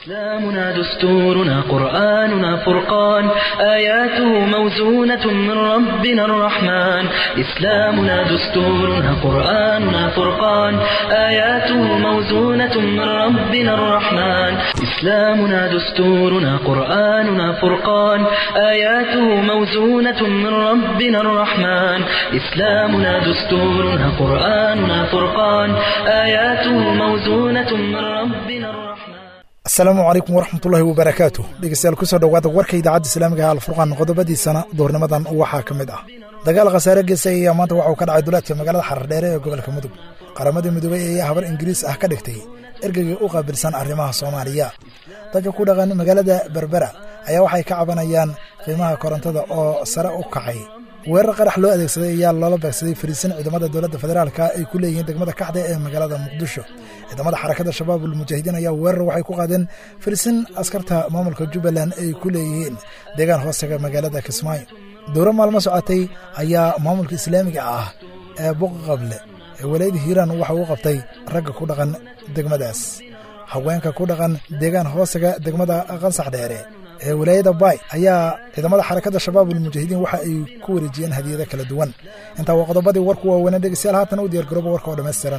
إسلامنا دستورنا قرآننا فرقان آياته موزونة من ربنا الرحمن إسلامنا دستورنا قرآننا فرقان آياته موزونة من ربنا الرحمن إسلامنا دستورنا قرآننا فرقان آياته موزونة من ربنا الرحمن إسلامنا دستورنا قرآننا فرقان آياته موزونة من ربنا الرحمن asalaamu calaykum waraxmatullaahi wabarakaatu dhegeystayaal kusoo dhowaada warka idaacadda islaamiga ee alfurqaan qodobadiisana doornimadan waxaa ka mid ah dagaal khasaare geesay ayaa maanta waxauu ka dhacay duleedka magaalada xardheere ee gobolka mudug qaramada midoobey ayaa habar ingiriis ah ka dhigtay ergeygii u qaabilsan arrimaha soomaaliya dadka ku dhaqan magaalada berbera ayaa waxay ka cabanayaan qiimaha korontada oo sare u kacay weerar qarax loo adeegsaday ayaa loola beegsaday fariisin ciidamada dowladda federaalka ay ku leeyihiin degmada kaxda ee magaalada muqdisho ciidamada xarakada shabaabul mujaahidiin ayaa weerar waxay ku qaadeen fariisin askarta maamulka jubbaland ay ku leeyihiin deegaan hoostaga magaalada kismaayo dowro maalmo socotay ayaa maamulka islaamiga ah ee buqaqable ee walaayada hiiraan waxa uu qabtay ragga ku dhaqan degmadaas haweenka ku dhaqan deegaan hoostaga degmada qansax dheere ee walaayada baay ayaa ciidamada xarakada shabaabul mujaahidiin waxa ay ku wareejiyeen hadiyado kala duwan intaa waa qodobadii warku waaweynaa dhegeystayaal haatan u diyaargarooba warka oo dhammaystiran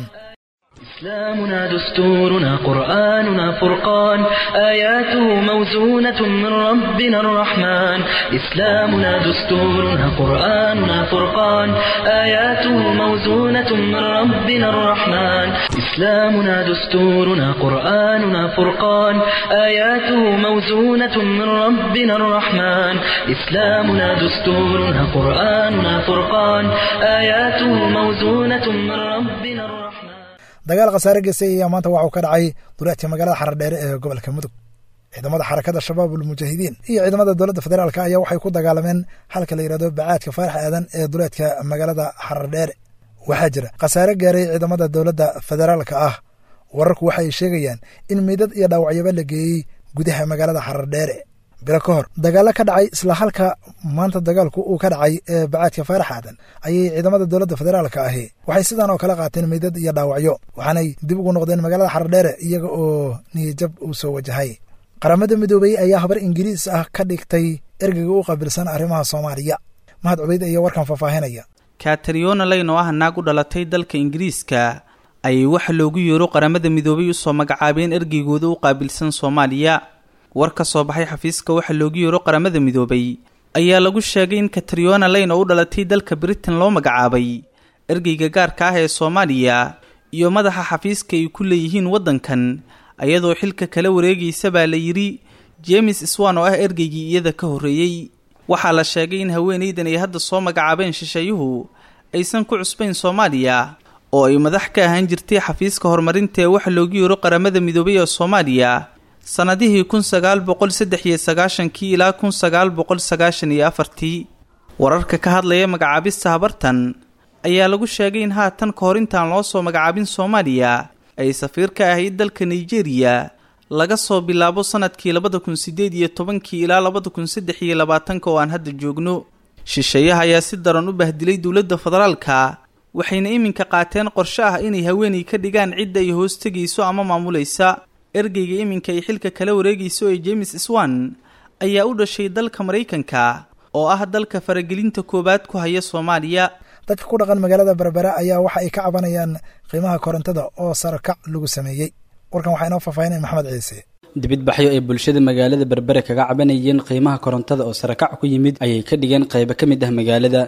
إسلامنا دستورنا قرآننا فرقان آياته موزونة من ربنا الرحمن إسلامنا دستورنا قرآننا فرقان آياته موزونة من ربنا الرحمن إسلامنا دستورنا قرآننا فرقان آياته موزونة من ربنا الرحمن إسلامنا دستورنا قرآننا فرقان آياته موزونة من ربنا الرحمن dagaal khasaare geesay ayaa maanta waxauu ka dhacay duleedka magaalada xardheere ee gobolka mudug ciidamada xarakada shabaabul mujaahidiin iyo ciidamada dowladda federaalk ayaa waxay ku dagaalameen halka la yidhahdo bacaadka faarax aadan ee duleedka magaalada xardheere waxaa jira khasaare gaaray ciidamada dowladda federaalka ah wararku waxay sheegayaan in meydad iyo dhaawacyaba la geeyey gudaha magaalada xardheere bilo ka hor dagaallo ka dhacay isla halka maanta dagaalku uu ka dhacay ee bacaadka faarax aadan ayay ciidamada dowladda federaalka ahi waxay sidan oo kale qaateen meydad iyo dhaawacyo waxaanay dib ugu noqdeen magaalada xardheere iyaga oo niyajab uu soo wajahay qaramada midoobey ayaa habar ingiriis ah ka dhigtay ergeyga u qaabilsan arrimaha soomaaliya mahad cubeyd ayaa warkan faahfaahinaya katariyona layn oo ah naag u dhalatay dalka ingiriiska ayay waxa loogu yeero qaramada midoobay usoo magacaabeen ergeygooda u qaabilsan soomaaliya war ka soo baxay xafiiska waxa loogu yeero qaramada midoobay ayaa lagu sheegay in katariyona layn oo u dhalatay dalka britain loo magacaabay ergeyga gaarka ah ee soomaaliya iyo madaxa xafiiska ay ku leeyihiin waddankan ayadoo xilka kala wareegaysa baa la yidhi jemes swan oo ah ergeygii iyada ka horreeyey waxaa la sheegay in haweenaydan ay hadda soo magacaabeen shisheeyuhu aysan ku cusbayn soomaaliya oo ay madax ka ahaan jirtay xafiiska horumarinta ee waxa loogu yeero qaramada midoobay ee soomaaliya sannadihii kun sagaal boqol saddex iyo sagaashankii ilaa kun sagaal boqol sagaashan iyo afartii wararka ka hadlaya magacaabista habartan ayaa lagu sheegay in haatan ka hor intaan loo soo magacaabin soomaaliya ay safiir ka ahayd dalka nigeria laga soo bilaabo sannadkii labada kun siddeed iyo tobankii ilaa labada kun saddex iyo labaatanka oo aan hadda joogno shisheeyaha ayaa si daran u bahdilay dowladda federaalka waxayna iminka qaateen qorshe ah inay haweenay ka dhigaan cidda ay hoos tegayso ama maamulaysa ergeyga iminka ay xilka kala wareegayso ee jemes swan ayaa u dhashay dalka maraykanka oo ah dalka faragelinta koowaad ku haya soomaaliya dadka ku dhaqan magaalada berbera ayaa waxa ay ka cabanayaan qiimaha korontada oo sarakac lagu sameeyey warkan waxaa inoo faahfaahinaya maxamed ciise dibidbaxyo ay bulshada magaalada berbere kaga cabanayeen qiimaha korontada oo sarakac ku yimid ayay ka dhigeen qaybo ka mid ah magaalada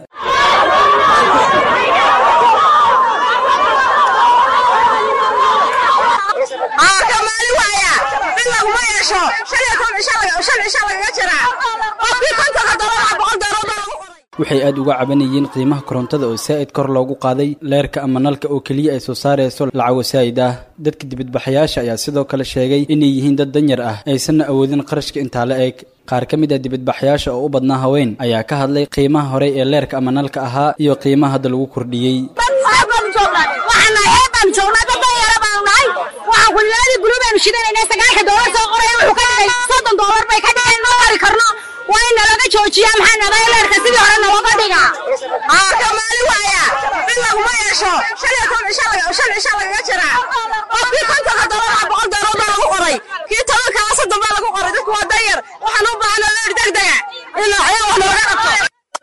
waxay aada uga cabanayeen qiimaha korontada oo saa'id kor loogu qaaday leerka ama nalka oo keliya ay soo saarayso lacago saa'id ah dadka dibadbaxayaasha ayaa sidoo kale sheegay inay yihiin dad danyar ah aysanna awoodin qarashka intaa la eg qaar ka mid ah dibadbaxayaasha oo u badnaa haween ayaa ka hadlay qiimaha horey ee leerka ama nalka ahaa iyo qiimaha hadda lagu kordhiyey waa in nalaga joojiya maxaa naday leerka sidii hore nalooga dhiga kamaali waaya in laguma yeesho shan iyo toban shan shan isha lagaga jiraa qofkii kontonka doolar boqol doolar baa lagu qoray kii tobankaa soddon ilaa xayaa wax nooga qabto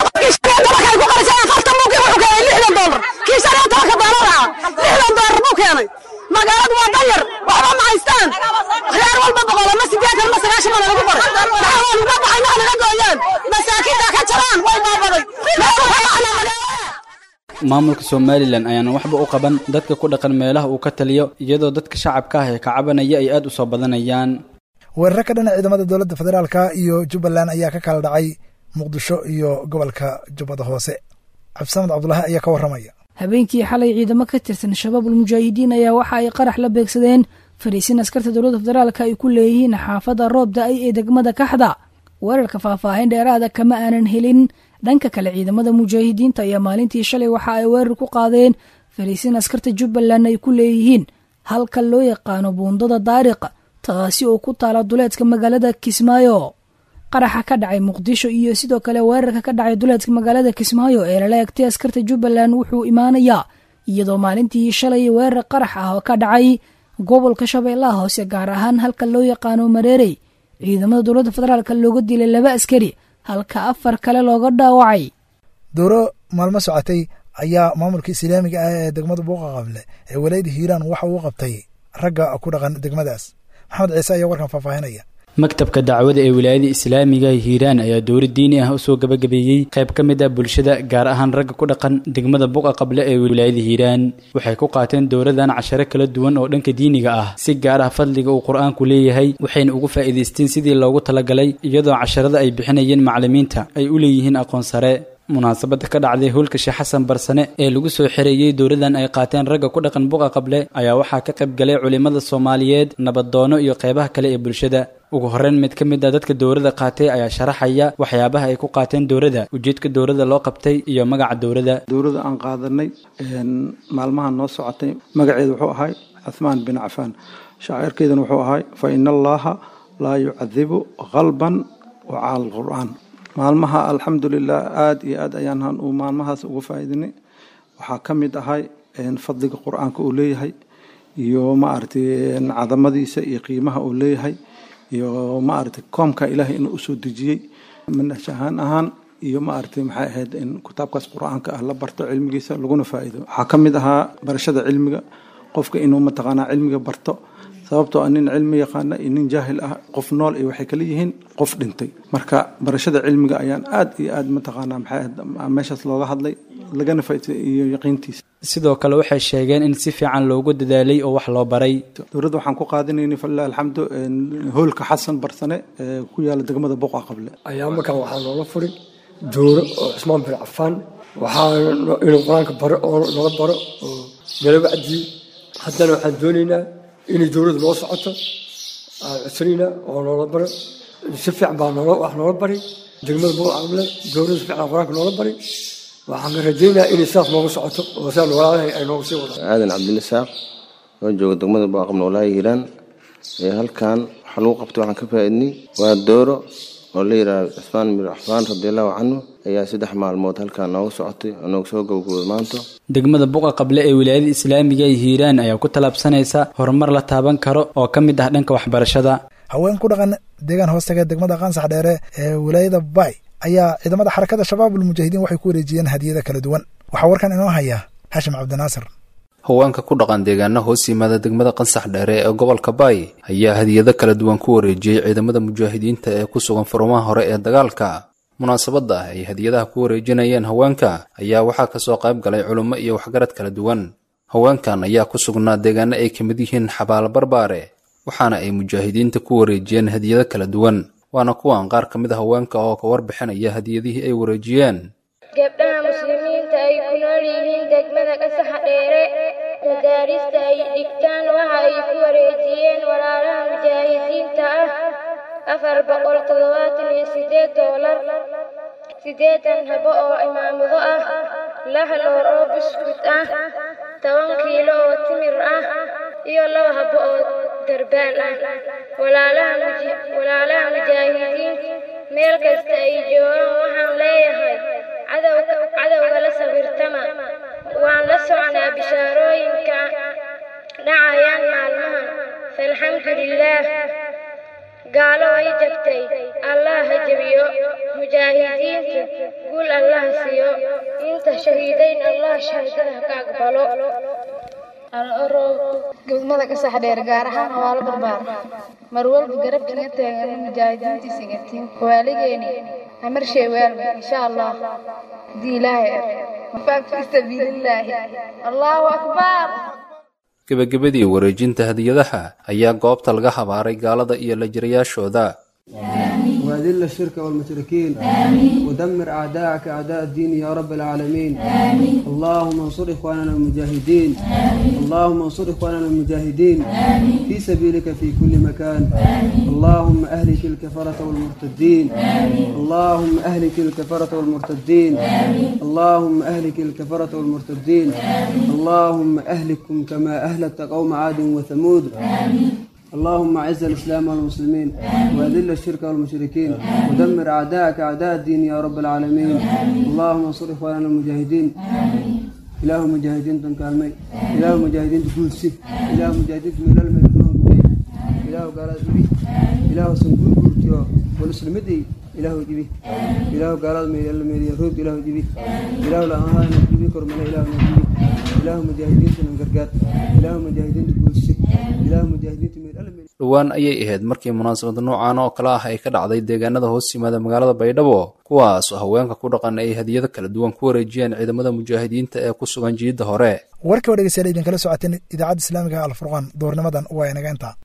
waxay ku qarisay afartan buu wuxuu keenay lixdan doolar kii shan iyo tobanka doolar ah lixdan doolar buu keenay magaaladu waa danyar waxba ma haystaan reer walba boqol ama sideetan ma sagaashan baa lagu qoray maxaa waa nuga baxay naga naga gooyaan masaakiinta ka jaraan way baabaday meesha waxaa macnaa magaalada maamulka somalilan ayaan waxba u qaban dadka ku dhaqan meelaha uu ka taliyo iyadoo dadka shacabka ah ee ka cabanaya ay aad u soo badanayaan weeraro ka dhana ciidamada dowladda federaalka iyo jubbaland ayaa ka kala dhacay muqdisho iyo gobolka jubbada hoose cabdisamed cabdulaahi ayaa ka warramaya habeenkii xalay ciidamo ka tirsan shabaabul mujaahidiin ayaa waxa ay qarax la beegsadeen fariisin askarta dowladda federaalka ay ku leeyihiin xaafadda roob da-ay ee degmada kaxda weerarka faahfaahin dheeraada kama aanan helin dhanka kale ciidamada mujaahidiinta ayaa maalintii shalay waxa ay weerar ku qaadeen fariisin askarta jubbaland ay ku leeyihiin halka loo yaqaano buundada daariq taasi oo ku taala duleedka magaalada kismaayo qaraxa ka dhacay muqdisho iyo sidoo kale weerarka ka dhacay duleedka magaalada kismaayo ee lala egtay askarta jubbaland wuxuu imaanayaa iyadoo maalintii shalay weerar qarax ah oo ka dhacay gobolka shabeellaha hoose gaar ahaan halka loo yaqaano mareerey ciidamada dowladda federaalk looga dilay laba askari halka afar kale looga dhaawacay dowro maalmo socotay ayaa maamulka islaamiga ah ee degmada buuqa qable ee walayada hiiraan waxa uu qabtay ragga ku dhaqan degmadaas maxamed ciise ayaa warkan faahfaahinaya maktabka dacwada ee wilaayada islaamiga hiiraan ayaa dowlad diini ah usoo gabagabeeyey qayb ka mid ah bulshada gaar ahaan ragga ku dhaqan degmada buqa qable ee wilaayada hiiraan waxay ku qaateen dowladan casharo kala duwan oo dhanka diiniga ah si gaar ah fadliga uu qur-aanku leeyahay waxayna ugu faa'iidaysteen sidii loogu talagalay iyadoo casharada ay bixinayeen macallimiinta ay u leeyihiin aqoon sare munaasabada ka dhacday howlka sheekh xasan barsane ee lagu soo xereeyey dowladan ay qaateen ragga ku dhaqan buqa qable ayaa waxaa ka qayb galay culimmada soomaaliyeed nabadoono iyo qeybaha kale ee bulshada ugu horreyn mid ka mid a dadka dowladda qaatay ayaa sharaxaya waxyaabaha ay ku qaateen dowladda ujeedka dowladda loo qabtay iyo magaca dowladda dowladda aan qaadanay maalmahan noo socotay magaceeda wuxuu ahay cuthmaan bin cafaan shaacirkeedana wuxuu ahay fa ina allaha laa yucadibu qalban wa cala alqur'aan maalmaha alxamdulilah aada iyo aad ayaan uu maalmahaas uga faa'iidinay waxaa ka mid ahay fadliga qur-aanka uu leeyahay iyo maaragtay cadamadiisa iyo qiimaha uu leeyahay iyo maaragtay koomka ilaahay inuu usoo dejiyey manhaj ahaan ahaan iyo maaragtay maxay ahayd in kitaabkaas qur-aanka ah la barto cilmigiisa laguna faa'iido waxaa ka mid ahaa barashada cilmiga qofka inuu mataqaanaa cilmiga barto sababtoo ah nin cilmi yaqaana iyo nin jaahil ah qof nool iyo waxay kala yihiin qof dhintay marka barashada cilmiga ayaan aad iyo aad mataqaanaa maxay ahayd meeshaas looga hadlay lagana faa'iiday iyo yaqiintiisa sidoo kale waxay sheegeen in si fiican loogu dadaalay oo wax loo baray dowladda waxaan ku qaadanaynay falilah alxamdu hoolka xasan barsane ee ku yaala degmada boqa qable ayaa markaan waxaa loola furay dooro oo cusmaan bin cafaan waxaa inuu qur-aanka baro oo nala baro oo nala wacdiyo haddana waxaan doonaynaa inay dowladdu noo socoto aan codsanayna oo noola baro si fiican baa noola wax noola bari degmada boqa qable dowladda si fiican qur-aanka noola bari waxaan rajaynayaa inay sidaas nooga socoto oo sidaa noolaadahay ay nooga sii wadaan aadan cabdilisaaq oo jooga degmada baaqab noolaaha hiiraan ee halkan waxaa lagu qabtay waxaan ka faa'iidnay waa dooro oo la yidhaahdo cusmaan bin cafaan radiallahu canhu ayaa saddex maalmood halkan nooga socotay oo nooga soo gabagabooday maanta degmada buqa qable ee wilaayada islaamiga ee hiiraan ayaa ku tallaabsanaysa horumar la taaban karo oo ka mid ah dhanka waxbarashada haween ku dhaqan deegaan hoostaga degmada qaansax dheere ee wilaayada bay ayaa ciidamada xarakada shabaabul mujaahidiin waxay ku wareejiyeen hadiyada kala duwan waxaa warkan inoo haya xashim cabdinaasir haweenka ku dhaqan deegaana hoos yimaada degmada qansax dheere ee gobolka baay ayaa hadiyado kala duwan ku wareejiyey ciidamada mujaahidiinta ee ku sugan furumaha hore ee dagaalka munaasabadda ay hadiyadaha ku wareejinayeen haweenka ayaa waxaa kasoo qayb galay culummo iyo waxgarad kala duwan haweenkan ayaa ku sugnaa deegaano ay ka mid yihiin xabaalo barbaare waxaana ay mujaahidiinta ku wareejiyeen hadiyado kala duwan waana kuwan qaar ka mid a haweenka oo ka warbixinaya hadiyadihii ay wareejiyeen gabdhaha muslimiinta ay ku nool yihiin degmada qasaxa dheere madaarista ay dhigtaan waxa ay ku wareejiyeen walaalaha mujaahidiinta ah afar boqol toddobaatan iyo sideed doolar siddeetan habo oo imaamado ah lix loor oo buskut ah toban kiilo oo timir ah iyo laba habo oo darbaan ah walaalaha mujaahidiin meel kasta ay joogaan waxaan leeyahay cadowga la sawirtama waan la socnaa bishaarooyinka dhacayaan maalmahan faalxamdu lilaah gaalo way jabtay allah ha jebiyo mujaahidiinta guul allah siiyo inta shahiidayn allah shahaadada ka aqbalo gudmada ka sax dheer gaar ahaan hawaalo barbaar mar walba garabkiga taagan mujaahidiintii sigatiin waaligeeni amarshay waalme insha allah hadii ilaahay mafaaq fi sabiilillaahi allahu akbar gebagabadii wareejinta hadiyadaha ayaa goobta laga habaaray gaalada iyo la jirayaashooda وأذل الشرك والمشركين ودمر أعداءك أعداء الدين يا رب العالمين اللهم انصر إخواننا المجاهدين اللهم انصر إخواننا المجاهدين في سبيلك في كل مكان اللهم أهلك الكفرة والمرتدين اللهم أهلك الكفرة والمرتدين اللهم أهلك الكفرة والمرتدين اللهم أهلكم كما أهلكت قوم عاد وثمود اللهم اعز الاسلام والمسلمين واذل الشرك والمشركين ودمر اعداءك اعداء الدين يا رب العالمين اللهم انصر اخواننا المجاهدين اله مجاهدين تنكالمي اله مجاهدين تقول سي اله مجاهدين من المدنون اله قال ذبي اله سنقول قلتيو والاسلمدي اله جبي اله قال مي المي روب اله جبي اله لا انا جبي كرمنا اله جبي اله مجاهدين تنقرقات اله مجاهدين تقول سي اله مجاهدين من dhowaan ayay ahayd markii munaasabad noocan oo kale ah ay ka dhacday deegaanada hoos yimaada magaalada baydhabo kuwaas oo haweenka ku dhaqan ay hadiyado kala duwan ku wareejiyeen ciidamada mujaahidiinta ee ku sugan jiidda hore warkii oo dhegeystayaal idinkala socoteen idaacadda islaamiga alfurqaan doornimadan waa inaga intaa